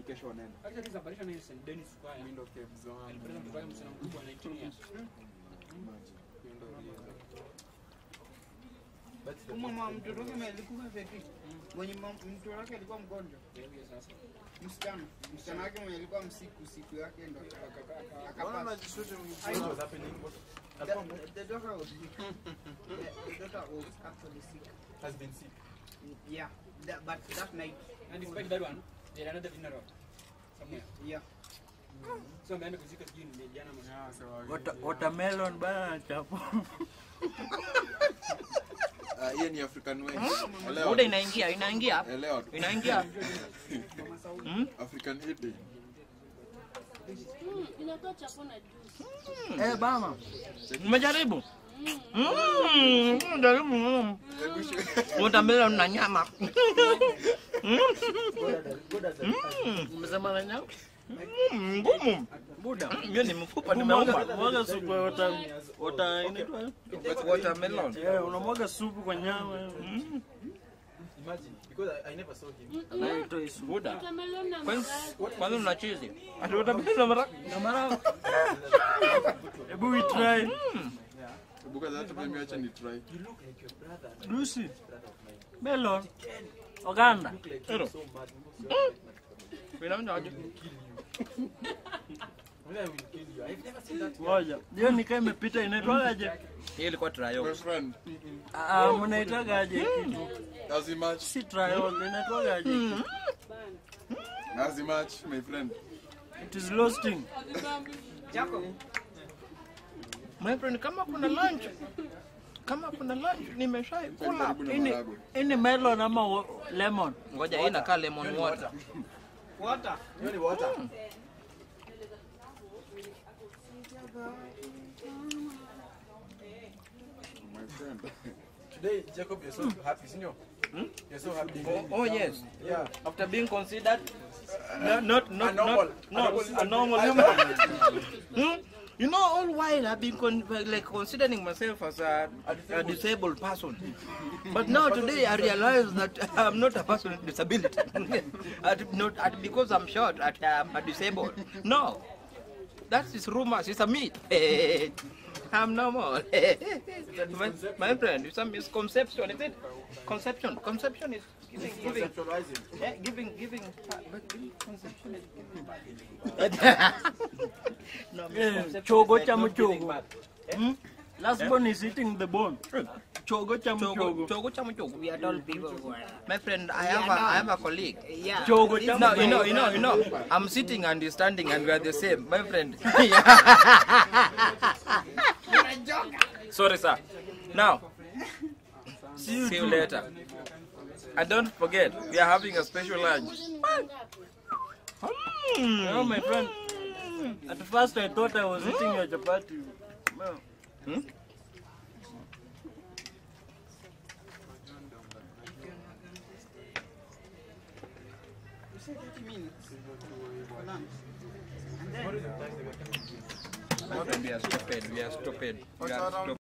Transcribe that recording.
ni kesho wanaenda. Acha tisabalisha na St. Dennis Square. Mimi ndo Cape Zone. Alipeleka mtoto wake msichana mkubwa 19 years. Hiyo ndo reason. Mama mtoto wake alikuwa vipi? Mwenye mam- mtoto wake alikuwa mgonjwa. Ndio hiyo sasa. Msichana. Msichana wake mwenye alikuwa msiku siku yake ndo Mbona akapata. unajishuti I know. what's happening? What The, the daughter was sick. the, the daughter was actually sick. has been sick? Yeah. That, but that night, And despite that one, they had another funeral somewhere. yeah. So ameenda kuzika sijui ni jana mwana. Yeah, so I- Wata- watermelon bana chapo. Ah, hiyo ni African way. Muda Elewa. inaingia, inaingia. Elewa tu. Inaingia. African eating. Mm, inatoa chapo na juice. Eh, bana. Umejaribu? Mm, jaribu. mm. Watermelon na nyama. Mm. Mm, Umesema na nyama? Mm, Ngumu. Buda. Mimi ni mfupa nimeuma. Mwaga supu ya wata wata inaitwa Watermelon. eh, unamwaga supu kwa nyama. Mm. Imagine, because I, I never saw him. Anaitwa isu. Buda. Watermelon na Kwanza maragwe. kwanza una cheese. Ati watermelon na mara na mara. Hebu we try. Because hata mimi acha ni try. You look like your brother. and Lucy. my brother of mine. Melon. Oganda. Look like Hello. you're so mad. You must be like my Inaonja aje? will kill you. When I will kill you. I've never seen that. Ngoja. Hiyo nikaa imepita inaitwaje? Hii ilikuwa My trial. friend, Ah, mnaitagaje kitu? as much, Si trial, inaitwagaje? as much, my friend. It is roasting. Jacob, My friend, kama kuna lunch kama kuna lunch nimeshai kula. Karibu na Ini maharagwe. ini melon ama wa- lemon? Ngoja hii inakaa lemon water. water. You know water. My friend. Today, Jacob, you're so happy, senior. You're so happy. Oh, oh yes. Yeah. After being considered No, not not A normal- not a not a normal Hmm? You know, all while I've been con- like considering myself as a, a disabled person, but now today I realize that I'm not a person with disability. at, not at, because I'm short, at, I'm a disabled. No, that is rumors. It's a myth. I'm normal. my, my friend, it's a misconception. Is it? Conception. Conception is giving, giving, Conceptualizing. eh, giving, giving. But giving conception is giving. no, Eh, misconception chogo is cha like not giving mchogo. back. Hmm? Last one is eating the bone. Chogo cha Chogo, mchogo. chogo cha mchogo. We are all people. My friend, I have a, I have a colleague. Yeah. Chogo cha No, you know, mchogo. you know, you know. I'm sitting and he's standing and we are the same. My friend. Sorry, sir. Now, see you, later. And don't forget, we are having a special lunch. Hmm. Oh, my friend. At first I thought I was eating a chapati. Well, You said 30 minutes for lunch. My friend, we are stupid. We are stupid. We are stupid.